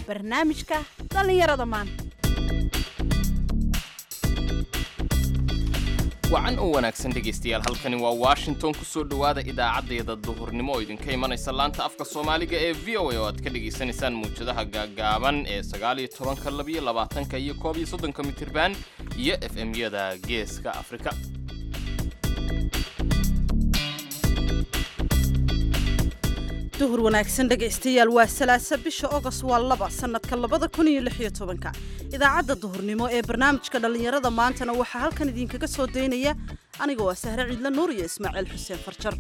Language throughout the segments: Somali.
barnaamijka dhallinyarada maanta wacan oo wanaagsan dhegaystayaal halkani waa washington ku soo dhowaada idaacaddayada duhurnimo oo idinka imanaysa laanta afka soomaaliga ee v o a oo aad ka dhegaysanaysaan muwjadaha gaagaaban ee sagaaliyo tobanka labiyo labaatanka iyo koob iyo soddonka mitirban iyo f m-yada geeska afrika duhur wanaagsan dhegaystayaal waa salaasa bisha ogos waa laba sannadka labada kun iyo lix iyo tobanka idaacadda duhurnimo ee barnaamijka dhallinyarada maantana waxaa halkan idinkaga soo daynaya aniga waa sahre ciidla nuur iyo ismaaciil xuseen farjar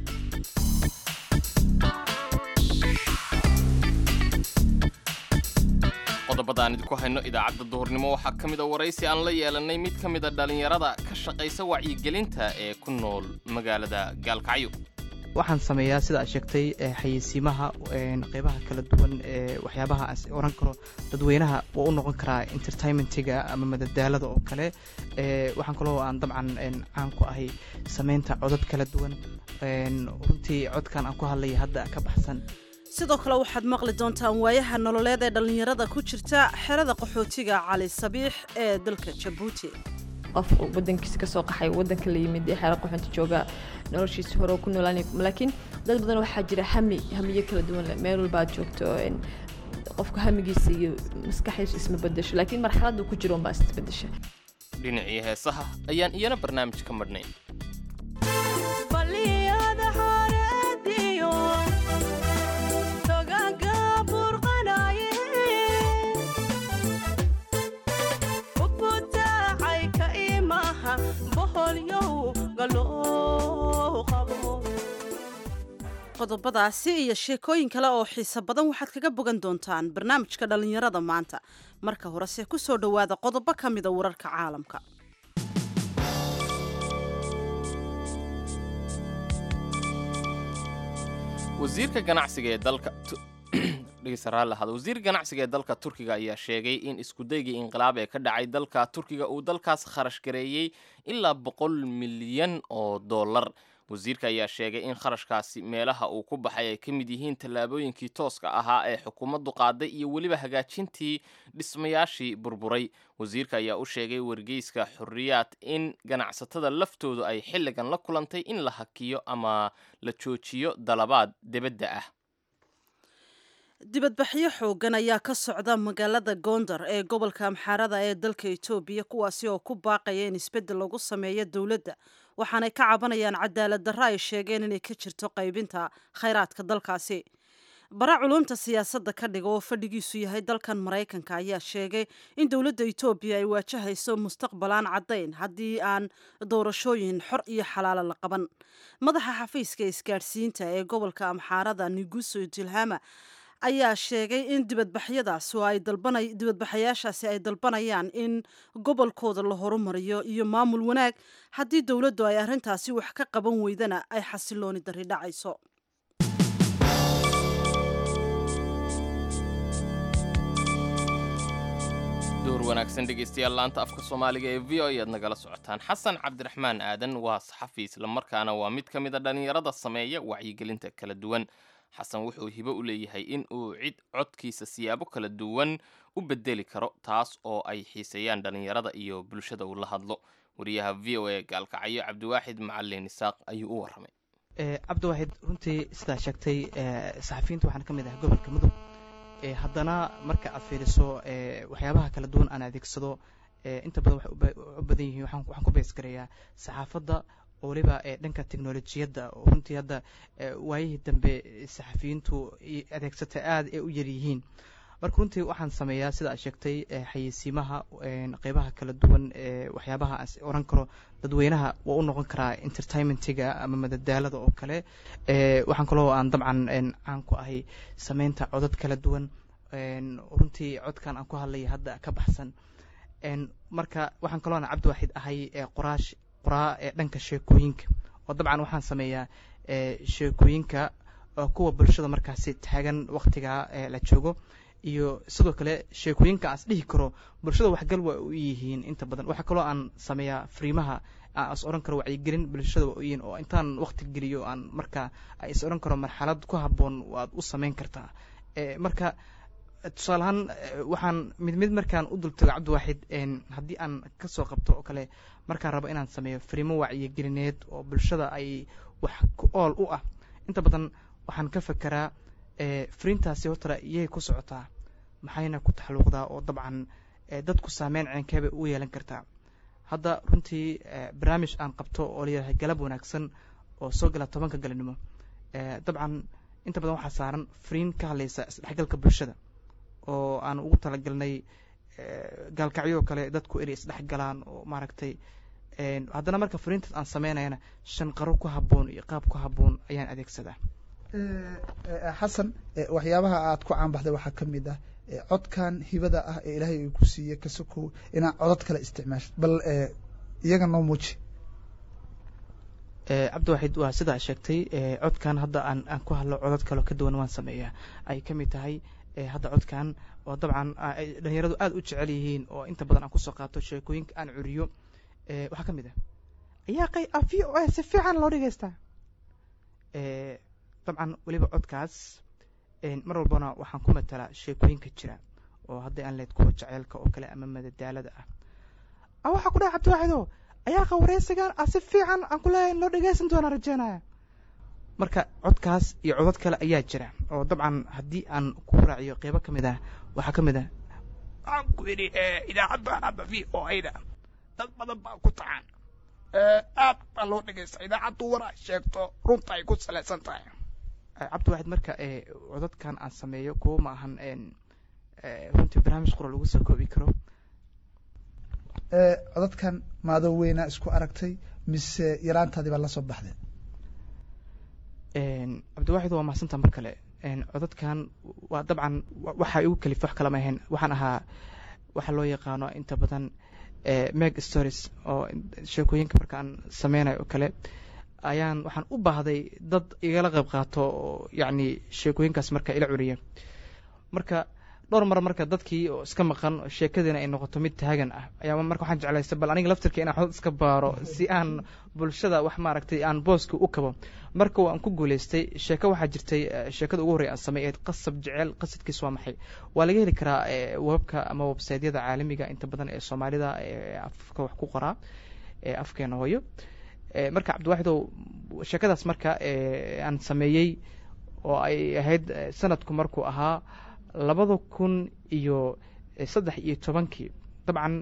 qodobada aan idinku hayno idaacadda duhurnimo waxaa ka mid a waraysi aan la yeelanay mid ka mida dhallinyarada ka shaqaysa wacyigelinta ee ku nool magaalada gaalkacyo waxaan sameeyaa sida aad sheegtay xayeysiimaha qeybaha kala duwan ee waxyaabaha aan oran karo dadweynaha waa u noqon karaa entertainmentiga ama madadaalada oo kale waxaan kaloo aan dabcan caan ku ahay sameynta codad kala duwan runtii codkan aan ku hadlaya hadda ka baxsan sidoo kale waxaad maqli doontaan waayaha nololeed ee dhallinyarada ku jirta xerada qaxootiga cali sabiix ee dalka jabuuti qof wadankiisa kasoo qaxay wadanka la yimid ee xeero qaxoonta jooga noloshiisa hore ku noolaan laakiin dad badan waxaa jira hami hamiyo kala duwan leh meel walbaad joogto qofka hamigiisa iyo maskaxdiisu isma bedesho laakiin marxaladda ku jiro unbaa isbedesha dhinacii heesaha ayaan iyana barnaamij ka madhnayn qodobadaasi iyo sheekooyin kale oo xiiso badan waxaad kaga bogan doontaan barnaamijka dhallinyarada maanta marka horese ku soo dhowaada qodobo ka mida wararka caalamka wasiirka ganacsiga ee dalka wasiir ganacsiga ee dalka turkiga ayaa sheegay in iskudaygii inqilaab ee ka dhacay dalka turkiga uu dalkaas kharash gareeyey ilaa boqol milyan oo dollar wasiirka ayaa sheegay in kharashkaasi meelaha uu ku baxay ay ka mid yihiin tallaabooyinkii tooska ahaa ee xukuumaddu qaaday iyo weliba hagaajintii dhismayaashii burburay wasiirka ayaa u sheegay wargeyska xorriyaad in ganacsatada laftoodu ay xilligan la kulantay in la hakiyo ama la joojiyo dalabaad debadda ah dibadbaxyo xoogan ayaa ka socda magaalada gondar ee gobolka amxaarada ee dalka etoobiya kuwaasi oo ku baaqaya in isbeddel lagu sameeyo dowladda waxaanay ka cabanayaan cadaalad darro ay sheegeen inay ka jirto qaybinta khayraadka dalkaasi bara culumta siyaasadda ka dhiga oo fadhigiisu yahay dalkan maraykanka ayaa sheegay in dowladda etoobiya ay waajahayso mustaqbal aan caddayn haddii aan doorashooyin xor iyo xalaalo la qaban madaxa xafiiska isgaadhsiinta ee gobolka amxaarada niguso tilhama ayaa sheegay in dibadbaxyadaas oo ay dalbana dibadbaxayaashaasi ay dalbanayaan in gobolkooda la horumariyo iyo maamul wanaag haddii dowladdu ay arrintaasi wax ka qaban weydana ay xasilooni darri dhacayso duhur wanaagsan dhegaystayaal laanta afka soomaaliga ee v o ayaad nagala socotaan xasan cabdiraxmaan aadan waa saxafi islamarkaana waa mid ka mid a dhallinyarada sameeya wacyigelinta kala duwan xasan wuxuu hibo u leeyahay in uu cid codkiisa siyaabo kala duwan u bedeli karo taas oo ay xiiseeyaan dhallinyarada iyo bulshada uu la hadlo wariyaha v o a gaalkacyo cabdiwaaxid macalin isaaq ayuu u warramay cabdiwaaxid runtii sidaa sheegtay saxafiyiinta waxaan ka mid ahay gobolka mudug haddana marka aad fiiriso waxyaabaha kala duwan aan adeegsado inta badan waxay u badan yihiin waxaan ku beesgareeyaa saxaafadda oo waliba dhanka teknolojiyadda runtii hadda waayihii dambe saxafiyiintu adeegsata aada ay u yaryihiin marka runtii waxaan sameeyaa sida aad sheegtay xayeysiimaha qeybaha kala duwan ee waxyaabaha aan oran karo dadweynaha waa u noqon karaa entertainmentiga ama madadaalada oo kale waxaan kaloo aan dabcan caan ku ahay sameynta codad kala duwan runtii codkan aan ku hadlaya hadda ka baxsan marka waxaan kaloo aan cabdiwaaxid ahay qoraash qoraa ee dhanka sheekooyinka oo dabcan waxaan sameeyaa sheekooyinka kuwa bulshada markaasi taagan waktiga la joogo iyo sidoo kale sheekooyinka aan is dhihi karo bulshada waxgal waa u yihiin inta badan waxaa kaloo aan sameeyaa fariimaha aan is odhan karo wacyigelin bulshada waa u yihiin oo intaan wakti geliyo aan marka is odhan karo marxalad ku habboon waad u sameyn kartaa marka tusaale ahaan waxaan mid mid markaan u dultago cabdiwaaxid haddii aan ka soo qabto oo kale markaan rabo inaan sameeyo fariimo wacyigelineed oo bulshada ay wax ku ool u ah inta badan waxaan ka fekeraa fariintaasi hortara iyay ku socotaa maxayna ku taxalluuqdaa oo dabcan dadku saameyn ceenkeebay u yeelan kartaa hadda runtii barnaamij aan qabto oo layahay galab wanaagsan oo soo gala tobanka galinimo dabcan inta badan waxaa saaran fariin ka hadlaysa isdhexgalka bulshada oo aan ugu talagalnay gaalkacyo oo kale dadku inay isdhexgalaan oo maaragtay haddana marka fariintaas aan sameynayana shan qaro ku habboon iyo qaab ku habboon ayaan adeegsadaa xasan waxyaabaha aad ku caanbaxday waxaa ka mid ah codkan hibada ah ee ilaahay uu ku siiyey kasokow inaad codod kale isticmaashid bal iyaga noo muuji cabdiwaxid waa sidaa sheegtay codkan hadda aan aan ku hadlo codod kaleo ka duwan waan sameeyaa ay ka mid tahay hadda codkan oo dabcan dhalinyaradu aada u jecel yihiin oo inta badan aan kusoo qaato sheekooyinka aan curiyo waxaa ka mid ah ayaa qay v o a si fiican loo dhegeystaa dabcan weliba codkaas mar walbana waxaan ku matalaa sheekooyinka jira oo hadday aan leed kuwa jaceylka oo kale ama madadaalada ah waxaa ku dhaha cabdiwaaxido ayaa qa wareysigan a si fiican aan ku leeyahay loo dhegeysan doonaa rajeynaya marka codkaas iyo codod kale ayaa jira oo dabcan haddii aan ku raaciyo qeybo ka mid ah waxaa ka mid ah waxaan ku yidhi idaacadda hadda v o a-da dad badan baa ku tacan aad baa loo dhegeysta idaacaddu war ay sheegto runta ay ku salaysan tahay cabdiwaxid marka codadkan aan sameeyo kuwo ma ahan runtii barnaamij qura lagu soo koobi karo codadkan maadoo weynaa isku aragtay mise yaraantaadii baa la soo baxday cabdiwaxid waa mahadsantaa mar kale codadkan waa dabcan waxa igu kalifo wax kalama ahayn waxaan ahaa waxaa loo yaqaano inta badan meg stories oo sheekooyinka markaan sameynayo oo kale ayaan waxaan u baahday dad igala qayb qaato oo yacni sheekooyinkaas marka ila curiya marka dhowr mar marka dadkii oo iska maqan sheekadiina ay noqoto mid taagan ah ayaa marka waxaan jeclaystay bal aniga laftirka inaan xodad iska baaro si aan bulshada wax maaragtay aan booska u kabo marka waan ku guulaystay sheeko waxaa jirtay sheekada ugu horrey aan sameeyeed qasab jeceel qasadkiis waa maxay waa laga heli karaa webka ama websaydyada caalamiga inta badan ee soomaalida afka wax ku qoraa afkeena hooyo marka cabdiwaxidow sheekadaas marka aan sameeyey oo ay ahayd sanadku markuu ahaa labada kun iyo saddex iyo tobankii dabcan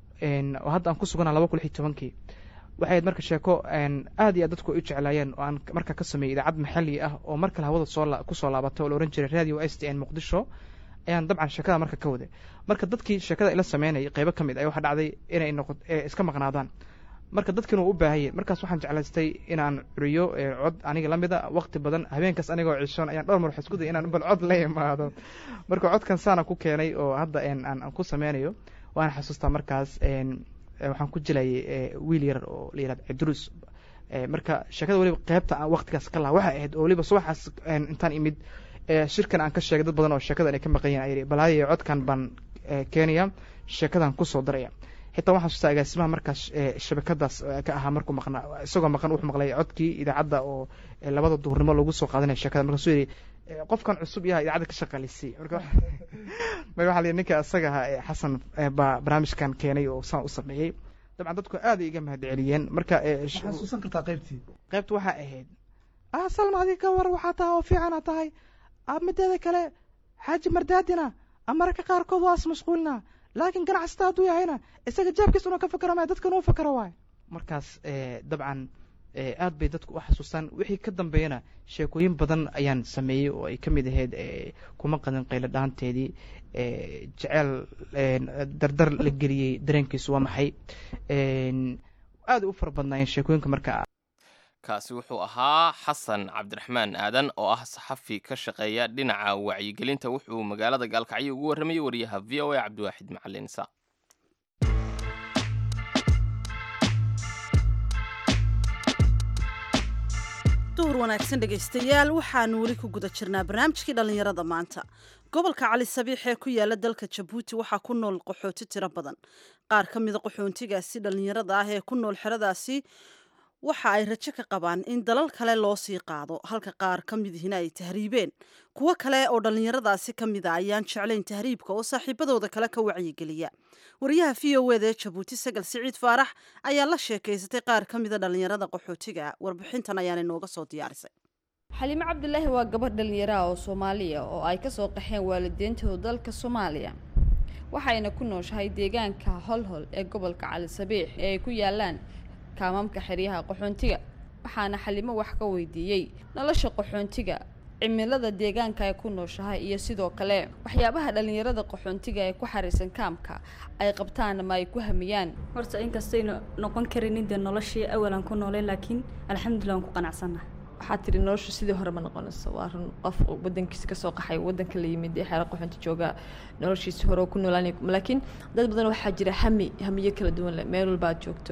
oo hadda aan ku sugana laba kun lix iyo tobankii waxay ahayd marka sheeko aad iyo aad dadku ay u jeclaayeen oo aan marka ka sameeyey idaacad maxalli ah oo mar kale hawada soo kusoo laabatay oo la ohan jiray radio s t n muqdisho ayaan dabcan sheekada marka ka waday marka dadkii sheekada ila sameynayay qeybo ka mid ay waxaa dhacday inay noqo iska maqnaadaan marka dadkiina waa u baahayeen markaas waxaan jeclaystay inaan curiyo cod aniga la mida waqti badan habeenkaas anigoo cishoon ayaan dhowr mar wax isku day inaan bal cod la imaado marka codkan saana ku keenay oo hadda aan ku sameynayo waan xasuustaa markaas waxaan ku jilayay wiil yar oo la yihahdo cidrus marka sheekada weliba qeybta aan waqtigaas ka laha waxay ahayd oo weliba subaxaas intaan imid shirkan aan ka sheegay dad badan oo sheekadan ay ka maqan yihin ayii balaayo codkan baan keenaya sheekadan kusoo daraya xitaa waxaan xasuustaa agaasimaha markaas shabakadaas ka ahaa markuu maqnaa isagoo maqan wuxuu maqlay codkii idaacadda oo labada duhurnimo lagu soo qaadanaya sheekada markaasuu yidhi qofkan cusub yaha idaacadda ka shaqaalisiy marka marka waxa la yidhi ninka isaga ahaa xasan baa barnaamijkan keenay oo saan u sameeyey dabcan dadku aad ay iga mahad celiyeen marka xasuusan kartaa qaybtii qaybta waxaa ahayd ah salma adiga ka war waxaa tahay oo fiicana tahay mideeda kale xaaji mardaadina mararka qaarkood waa is mashquulina laakiin ganacsata hadduu yahayna isaga jeebkiisa una ka fakero maya dadkan uu fakero waay markaas dabcan aad bay dadku u xasuustaan wixii ka dambeeyana sheekooyin badan ayaan sameeyey oo ay ka mid ahayd kuma qadin qaylo dhaanteedii jeceel dardar la geliyey dareenkiisu waa maxay aad u fara badnaayeen sheekooyinka marka kaasi wuxuu ahaa xasan cabdiraxmaan aadan oo ah saxafi ka shaqeeya dhinaca wacyigelinta wuxuu magaalada gaalkacyo ugu warramayay wariyaha v o a cabdiwaaxid macalin isa duhur wanaagsan dhegaystayaal waxaanu weli ku guda jirnaa barnaamijkii dhallinyarada maanta gobolka cali sabiix ee ku yaala dalka jabuuti waxaa ku nool qaxooti tiro badan qaar ka mida qaxoontigaasi dhallinyarada ah ee ku nool xeradaasi waxa ay rajo ka qabaan in dalal kale loo sii qaado halka qaar ka midihina ay tahriibeen kuwo kale oo dhallinyaradaasi ka mid a ayaan jeclayn tahriibka oo saaxiibadooda kale ka wacyigeliya wariyaha v o eda ee jabuuti sagal siciid faarax ayaa la sheekaysatay qaar ka mida dhallinyarada qaxootiga warbixintan ayaana inooga soo diyaarisay xaliimo cabdilaahi waa gabadh dhallinyaraha oo soomaaliya oo ay kasoo qaxeen waalideentooda dalka soomaaliya waxayna ku nooshahay deegaanka holhol ee gobolka cali sabiix ee ay ku yaalaan kaamamka xeryaha qaxoontiga waxaana xalimo wax ka weydiiyey nolosha qaxoontiga cimilada deegaanka ay ku nooshahay iyo sidoo kale waxyaabaha dhallinyarada qaxoontiga ee ku xariisan kaamka ay qabtaan ama ay ku hamiyaan horta inkastaynu noqon karinin dee noloshii awalan ku noolay laakiin alxamdulilah waan ku qanacsannaha waxaad tiri noloshu sidii hore ma noqonayso waa run qof wadankiisa kasoo qaxay wadanka la yimid ee xeero qaxoonti jooga noloshiisi hore ku noolaan laakiin dad badan waxaa jira hami hamiyo kala duwan leh meel walbaad joogto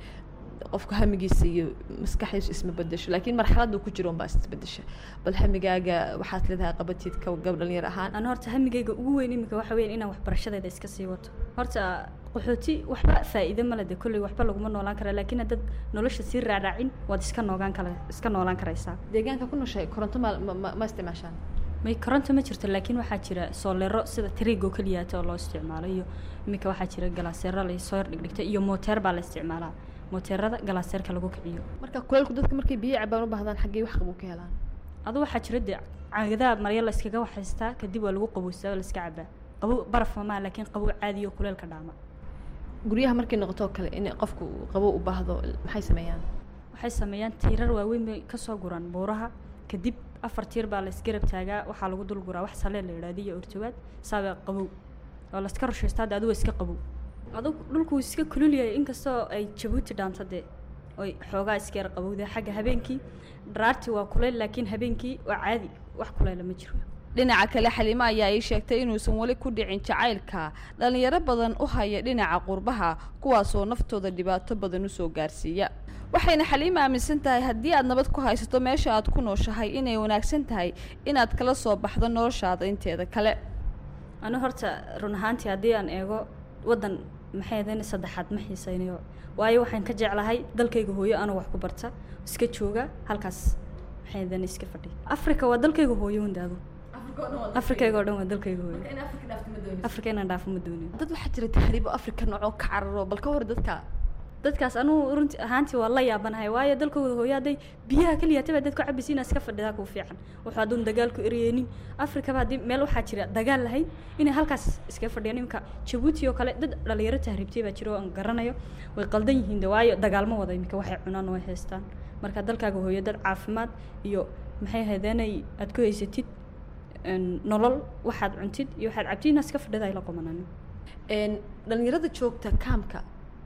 qofka hamigiisa iyo maskaxdiisu isma bedesho laakiin marxaladda ku jiro unbaa isbedesha bal hamigaaga waxaad leedahay qabatid ka gab dhalinyar ahaan ana horta hamigayga ugu weyn iminka waxa weyan inaan waxbarashadeeda iska sii wato horta qaxooti waxba faa'iido male de kolley waxba laguma noolaan kara laakiin haddaad nolosha sii raaraacin waad iska noogaan kara iska noolaan karaysaa deegaanka ku nooshay koronto ma ma ma isticmaashaan may koronto ma jirto laakiin waxaa jira soolero sida tariigoo keliyaata oo loo isticmaalo iyo iminka waxaa jira galaaseero lasoo yar dhigdhigta iyo mooteer baa la isticmaalaa mooteerada galaaseerka lagu kiciyo marka kuleelku dadka markay biyo cabaan u baahdaan xaggee wax qabuu ka helaan adu waxaa jira dee caagadaha marya la iskaga waxaystaa kadib waa lagu qaboystaa oo la iska cabaa qabow baraf mamaa laakiin qabow caadiyo kuleelka dhaama guryaha markay noqoto kale in qofku qabow u baahdo maxay sameeyaan waxay sameeyaan tiirar waaweyn bay kasoo guraan buuraha kadib afar tiir baa la isgarab taagaa waxaa lagu dul guraa wax salee la yidhahdo iyo ortawaad saaba qabow oo la iska rushaystaa de adugu iska qabow adug dhulku iska kululyahay inkastoo ay jabuuti dhaanto dee oy xoogaa iska yar qabowda xagga habeenkii dharaartii waa kuleyl laakiin habeenkii waa caadi wax kuleyla ma jiro dhinaca kale xalimo ayaa ii sheegtay inuusan weli ku dhicin jacaylka dhallinyaro badan u haya dhinaca qurbaha kuwaasoo naftooda dhibaato badan usoo gaarsiiya waxayna xaliimo aaminsan tahay haddii aad nabad ku haysato meesha aad ku nooshahay inay wanaagsan tahay inaad kala soo baxdo noloshaada inteeda kale anu horta run ahaantii haddii aan eego waddan maxay ahayn saddexaad ma xiisaynayo waayo waxaan ka jeclahay dalkayga hooyo anuu wax ku barta iska jooga halkaas maxay ahayn iska fadhiya africa waa dalkayga hooyo hundaadu afrikayga oo dhan waa dalkayga hooyo afrika inaan dhaafo ma doonin dad waxaa jira tahriibo afrika noocoo ka cararo bal ka hor dadka dadkaas anugu runti ahaantii waa la yaabanahay waayo dalkooda hooyo hadday biyaha keliyaataba dad ku cabaysa inaa iska fadhidaa kuu fiican wuxuu hadduun dagaal ku ereyeynin afrikaba haddii meel waxaa jira dagaal lahayd inay halkaas iska fadhiyaan iminka jabuuti oo kale dad dhalinyaro tahriibtay baa jira oo aan garanayo way qaldan yihiin de waayo dagaalma wada iminka waxay cunaan oo ay haystaan marka dalkaaga hooyo dad caafimaad iyo maxay haydeenay aad ku haysatid nolol waxaad cuntid iyo waxaad cabtid inaa iska fadhida ay la qomanaan dhalinyarada joogta kaamka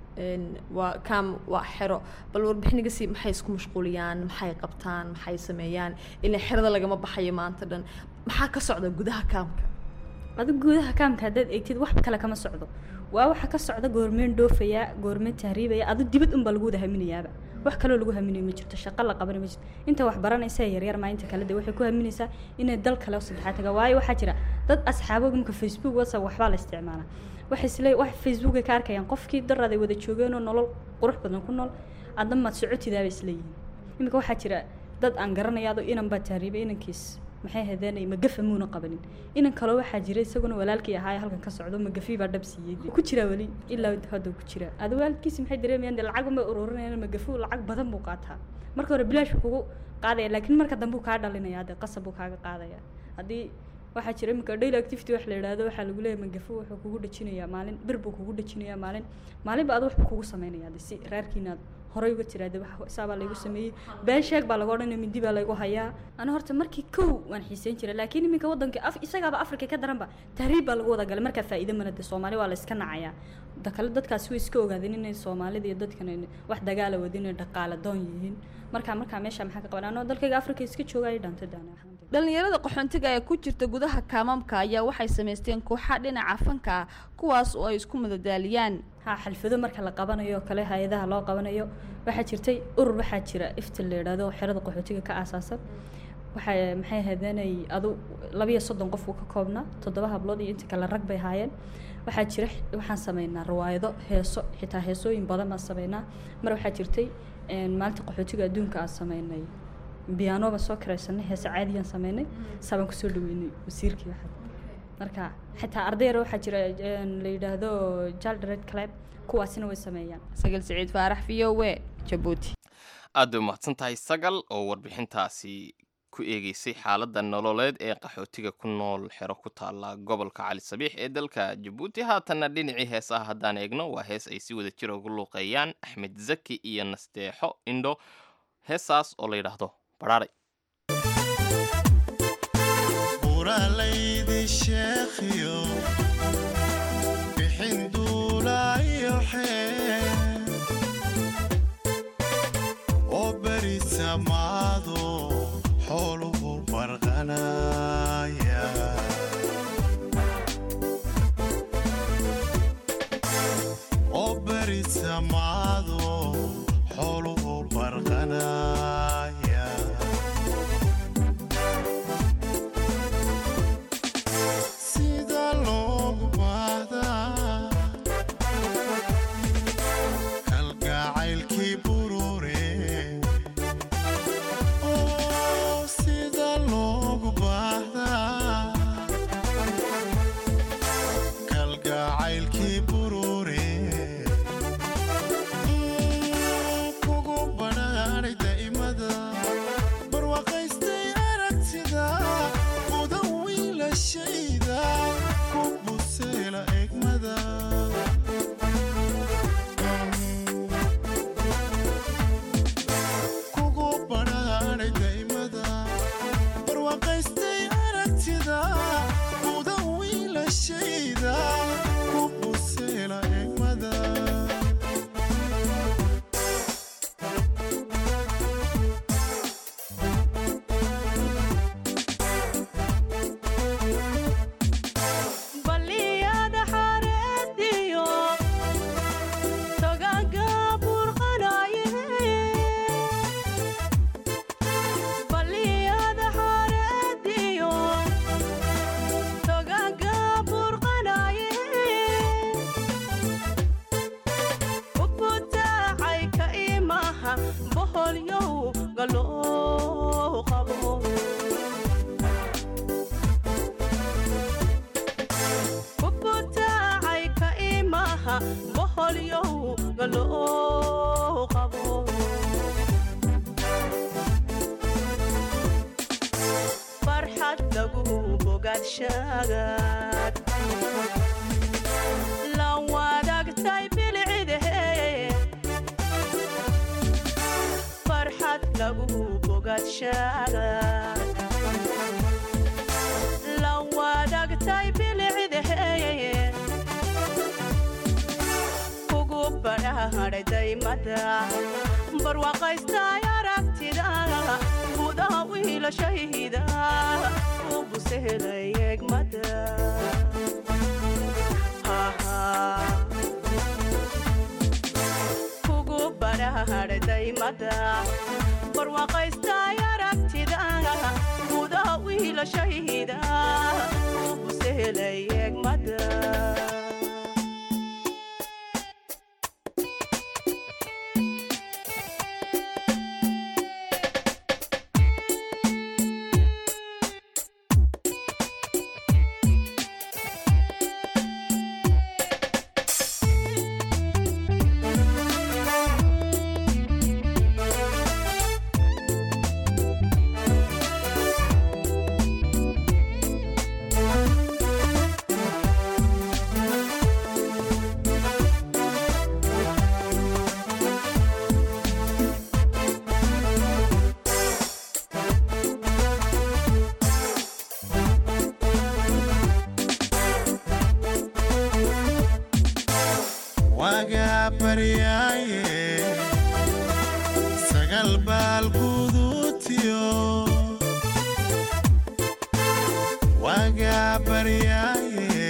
waa kaam waa xero bal warbixinigasi maxay isku mashquuliyaan maxay qabtaan maxay sameeyaan ilaa xerada lagama baxayo maanta dhan maxaa ka socda gudaha kaamka adigu gudaha kaamka haddaad eegtid wax kale kama socdo waa waxa ka socda goormeen dhoofaya goormeen tahriibaya adu dibad unbaa lagu wada haminayaaba wax kaloo lagu haminayo ma jirto shaqo la qabana ma jirto inta wax baranaysa yaryar maa inta kale de waxay ku haminaysaa inay dal kale saddexaad taga waayo waxaa jira dad asxaabo imka facebook whatsapp waxbaa la isticmaalaa waxay isle wax facebook ay ka arkayaan qofkii daraad ay wada joogeenoo nolol qurux badan ku nool adna maad socotidaaba isleeyihiin iminka waxaa jira dad aan garanayaado inan baa tahriibay inankiis maxay hadeenay magafa muuna qabanin inan kaloo waxaa jira isaguna walaalkii ahaa halkan ka socdo magafi baa dhab siiyey ku jiraa weli ilaa hadda ku jiraa ada waalkiisi maxay dareemayaan de lacag unbay ururinayaan magafu lacag badan buu qaataa marka hore bilaash buu kugu qaadaya laakiin marka dambe uu kaa dhalinaya de qasab buu kaaga qaadaya haddii waxaa jira iminka daily activity wax la yidhaahdo waxaa lagu leeyahay magafu wuxuu kugu dhajinayaa maalin bir buu kugu dhajinayaa maalin maalinba adu waxbuu kugu samaynayaa de si raarkiinaad horey uga tiraade saabaa laygu sameeyey been sheeg baa laga odhanaya mindi baa laygu hayaa ana horta markii kow waan xiiseyn jiray laakiin iminka waddanka af isagaaba afrika ka daranba tahriib baa lagu wada galay markaa faa'iido mana de soomaali waa la iska nacayaa da kale dadkaasi way iska ogaadeen inay soomaalida iyo dadkan wax dagaala wadin inay dhaqaala doon yihiin markaa markaa meesha maxaa ka qaban anoo dalkayga afrika iska jooga ay dhaantay daana dhalinyarada qaxoontiga ee ku jirta gudaha kaamamka ayaa waxay samaysteen kooxa dhinaca fanka ah kuwaas oo ay isku madadaaliyaan ha xalfado marka la qabanayo kale hay-adaha loo qabanayo waxaa jirtay urur waxaa jira iftil la yidhaahdo xerada qaxootiga ka aasaasan waxay maxay hadeenay adu labiyo soddon qof uu ka koobnaa toddoba hablood iyo inta kale rag bay haayeen waxaa jira waxaan sameynaa riwaayado heeso xitaa heesooyin badan baan sameynaa mar waxaa jirtay een, maalinta qaxootiga adduunka aan sameynay biyaano baan soo karaysanay heese caadiyaan sameynay saabaan kusoo dhaweynay wasiirkii waxaad marka xitaa arday yar waxaa jira een, la yidhaahdo jaldred club kuwaasina way sameeyaan sagal siciid faarax v o w jabuuti aad bay umahadsan tahay sagal oo warbixintaasi ku eegeysay xaaladda nololeed ee qaxootiga ku nool xero ku taala gobolka cali sabiix ee dalka jabuuti haatanna dhinacii heesaha haddaan eegno waa hees ay si wada jir ugu luuqeeyaan axmed zaki iyo nasteexo indho heesaas oo la yidhaahdo baraaray buralaydi sheekhiyo bixin duulaayo xee oo beri samaado xooluhu barqanaya oo beri samaado xooluhu barqanaya sida loogu baahdaa kalgacaylkii burure oo sida loogu baahdaa kalgacaylkii burure kugu badhaadhay daa'imada barwaaqaystay aragtida mudan wiilashayda ku buseela egmada kugu badhaadhay daa'imada barwaaqaystay aragtida mudan wiilashayda ku buseela egmada baliyada xareediyo togaga burqanaye baliyada xareediyo togaga burqanaye ubutaacay ka imaha boholyow galoo qabo kubutaacay ka imaha boholyow galoo qabo farxad lagu bogaadshagaad la wadaagtay bilcidahe farxad lagu bogaadshagaad la wadaagtay bilcidahe kugu badhaadhay daymada barwaaqaystay aragtida gudaha wiilashayda u busehelay egmada kugu badhaadhay daymada barwaaqaystay aragtida gudaha wiilashayda u busehelay egmada wagaa baryaaye sagal baal guduutiyo wagaa baryaaye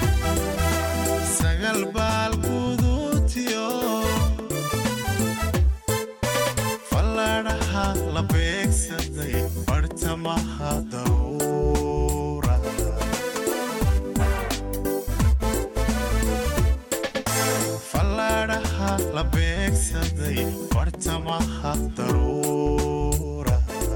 sagal baal guduutiyo falladhaha la beegsaday bartamaha dawra beegsaday bartamaha daruura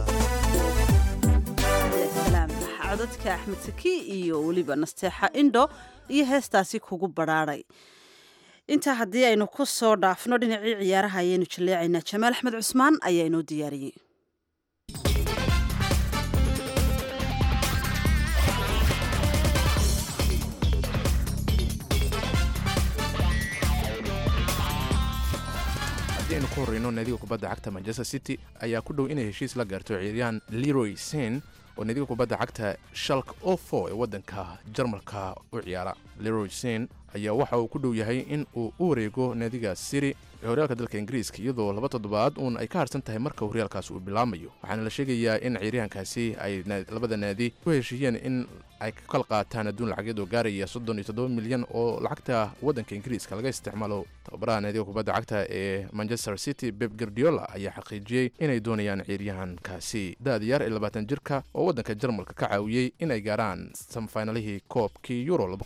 salaam codadka axmed saki iyo weliba nasteexa indho iyo heestaasi kugu badhaadhay intaa haddii aynu ku soo dhaafno dhinacii ciyaaraha ayaynu jaleecaynaa jamaal axmed cusmaan ayaa inoo diyaariyey haddii aynu ku horreyno naadiga kubadda cagta manchester city ayaa ku dhow inay heshiis la gaarto ciyaaryahan leroy sen oo naadiga kubadda cagta shalk ofo ee waddanka jarmalka u ciyaara leroy sen ayaa waxa uu ku dhow yahay in uu u wareego naadiga city ee horyaalka dalka ingiriiska iyadoo laba toddobaad uun ay ka harsan tahay marka horyaalkaas uu bilaamayo waxaana la sheegayaa in ciyaaryahankaasi ay labada naadi ku heshiiyeen in ay ka kala qaataan adduun lacageed oo gaaraya soddon iyo toddoba milyan oo lacagta waddanka ingiriiska laga isticmaalo tababaraha naadiga kubadda cagta ee manchester city beb gardiola ayaa xaqiijiyey inay doonayaan ciyaaryahankaasi da-da yar ee labaatan jirka oo waddanka jarmalka ka caawiyey inay gaaraan samfinalihii koobkii euro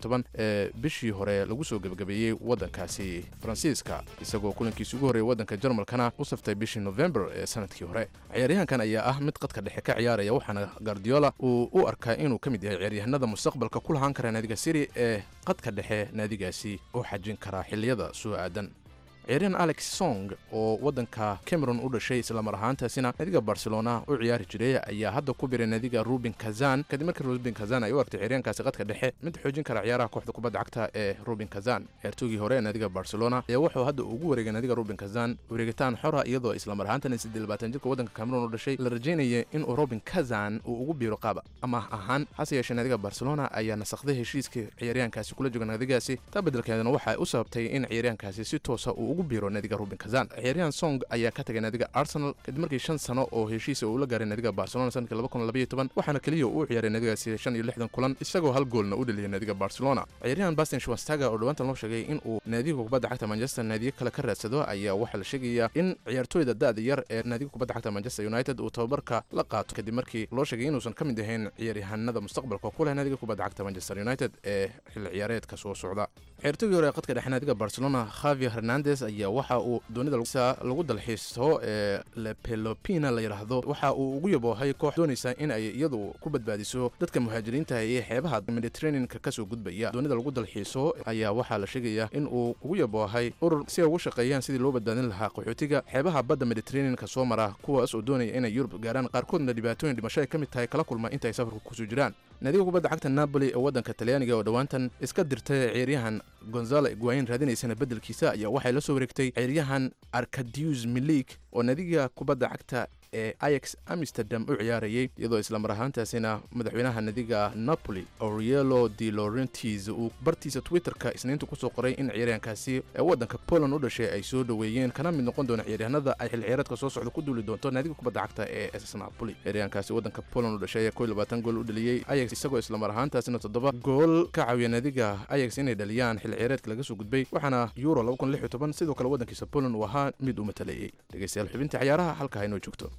ee bishii hore lagu soo gebagabeeyey waddankaasi faransiiska isagoo kulankiisi ugu horreeyay waddanka jarmalkana u saftay bishii november ee sanadkii hore ciyaaryahankan ayaa ah mid qadka dhexe ka ciyaaraya waxaana gardiola uu u arkaa inuu ka mid yahay ciyaaryahanada mustaqbalka ku lahaan kara naadiga siri ee qadka dhexe naadigaasi u xajin karaa xilliyada soo aadan ciyaaryahan alex song oo waddanka cameron u dhashay islamar ahaantaasina naadiga barcelona u ciyaari jiray ayaa hadda ku biray naadiga ruben kazan kadib markii ruben kazan ay u artay ciyaaryahankaasi qadka dhexe mid xoojin kara ciyaaraha kooxda kubadda cagta ee ruben kazan ciyaartoogii hore ee naadiga barcelona ayaa wuxuu hadda ugu wareegay naadiga ruben kazan wareegitaan xora iyadoo islamar ahaantana siddeed labaatan jirka waddanka cameron u dhashay la rajaynaya inuu ruben kazan uu ugu biiro qaab amaah ahaan hase yeeshee naadiga barcelona ayaa nasakday heshiiska ciyaaryahankaasi kula jooga naadigaasi taa beddelkeedana waxay u sababtay in ciyaaryahankaasi si toosa uu ugu biiro naadiga ruben kazan ciyaaryahan song ayaa ka tagay naadiga arsenal kadib markii shan sano oo heshiisa uu la gaaray naadiga barcelona sanadkii laba kun labaiyo toban waxaana keliya uu ciyaaray naadigaasi shan iyo lixdan kulan isagoo hal goolna u dhaliyay naadiga barcelona ciyaaryahan bastin schwastaga oo dhowaantan loo sheegay in uu naadiga kubadda cagta manchester naadiyo kale ka raadsado ayaa waxaa la sheegayaa in ciyaartooyda da-da yar ee naadiga kubadda cagta manchester united uu tababarka la qaato kadib markii loo sheegay inuusan ka mid ahayn ciyaaryahanada mustaqbalka ku leh naadiga kubadda cagta manchester united ee xilli ciyaareedka soo socda ciyaartoygii hore ee qadka dhexe naadiga barcelona javier hernandez ayaa waxa uu doonida lagu dalxiisto ee lepelopina la yidhaahdo waxa uu ugu yaboohay koox doonaysa in ay iyadu ku badbaadiso dadka muhaajiriinta ee xeebaha mediterraneanka kasoo gudbaya doonida lagu dalxiiso ayaa waxaa la sheegayaa in uu ugu yaboohay urur si ay ugu shaqeeyaan sidii loo badbaadin lahaa qaxootiga xeebaha badda mediterraneanka soo mara kuwaas oo doonaya inay yurub gaaraan qaarkoodna dhibaatooyin dhimasho ay ka mid tahay kala kulma inta ay safarka kusoo jiraan naadiga kubadda cagta napoli ee waddanka talyaaniga oo dhowaantan iska dirtay ciyaaryahan gonzalo iguayin raadinaysana beddelkiisa ayaa waxay la soo wareegtay ciyaaryahan arkadius milik oo naadiga kubadda cagta ee ayax amsterdam u ciyaarayay iyadoo islamar ahaantaasina madaxweynaha nadiga napoli aurielo de laurentis uu bartiisa twitterka isniinta kusoo qoray in ciyaaryahankaasi ee waddanka poland u dhashay ay soo dhoweeyeen kana mid noqon doona ciyaaryahanada ay xil ciyaareedka soo socda ku duuli doonto naadiga kubadda cagta ee ss napoli ciyaaryahankaasi waddanka poland u dhashay ayaa kow iyo labaatan gool u dhaliyey ayax isagoo islamar ahaantaasina toddoba gool ka caawiya naadiga ayax inay dhaliyaan xil ciyaareedka laga soo gudbay waxaana euro laba kun lix iyo toban sidoo kale waddankiisa poland uu ahaa mid u matalayey dhegeystayaal xubinta ciyaaraha halka haynoo joogto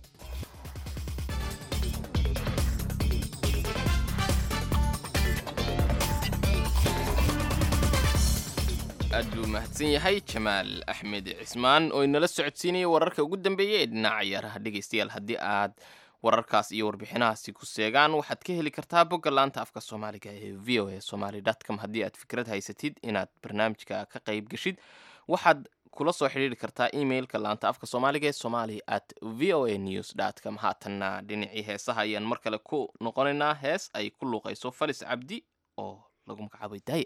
aad buu mahadsan yahay jamaal axmed cismaan oo inala socodsiinayay wararka ugu dambeeyay ee dhinaca ciyaaraha dhegaystayaal haddii aad wararkaas iyo warbixinahaasi ku seegaan waxaad ka heli kartaa bogga laanta afka soomaaliga ee v o a somaly com haddii aad fikrad haysatid inaad barnaamijka ka qayb geshid waxaad kula soo xidhiiri kartaa emailka laanta afka soomaaliga ee somali at v o a news com haatanna dhinacii heesaha ayaan mar kale ku noqonaynaa hees ay ku luuqayso falis cabdi oo lagu magacaabay daaya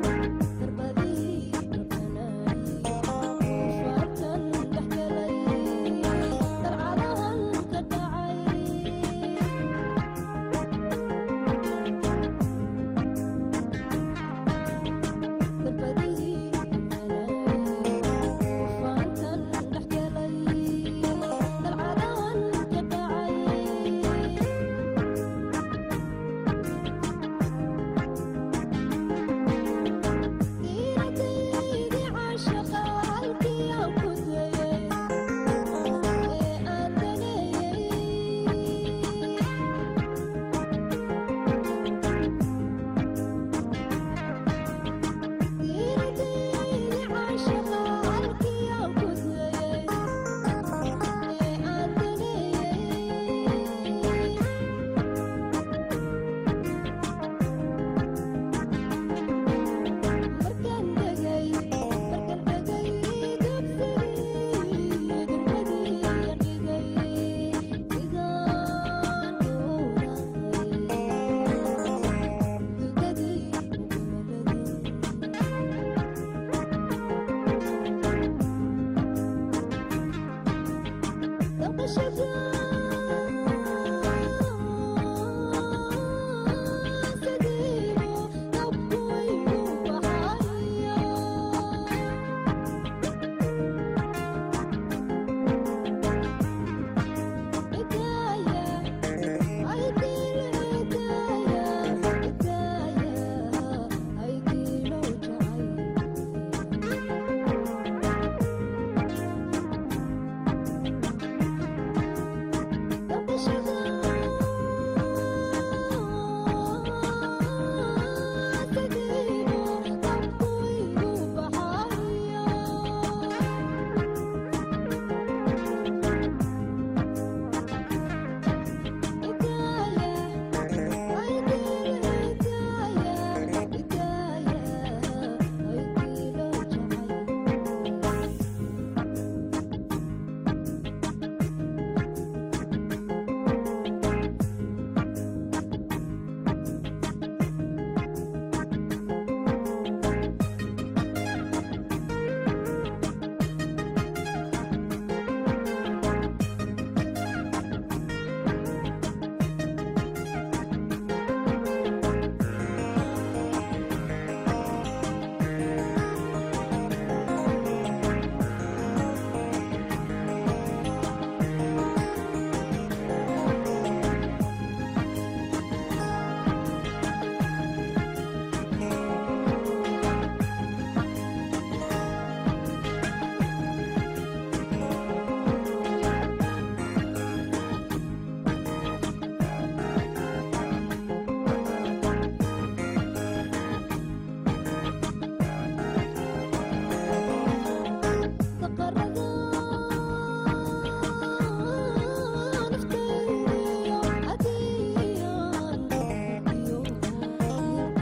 Thank you.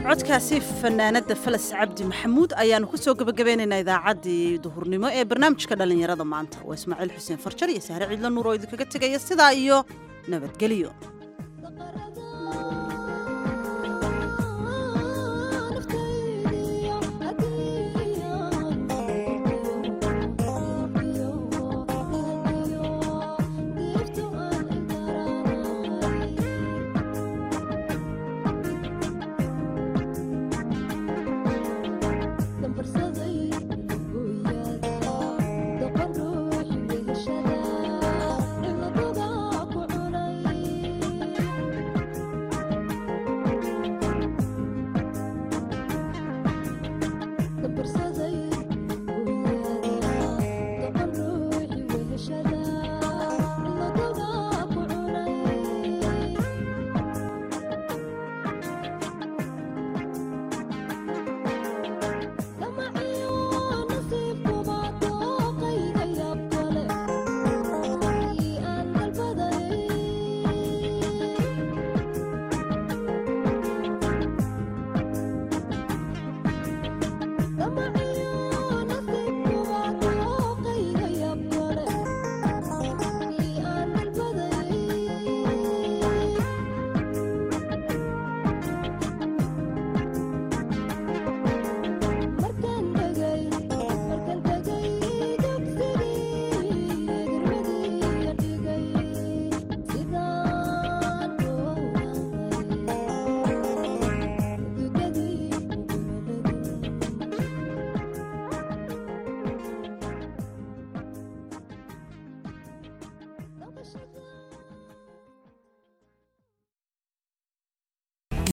codkaasi fanaanada falas cabdi maxamuud ayaanu kusoo gabagabeynaynaa idaacaddii duhurnimo ee barnaamijka dhallinyarada maanta waa ismaaciil xuseen farjar iyo sahre ciidla nuur oo idinkaga tegaya sidaa iyo nabadgelyo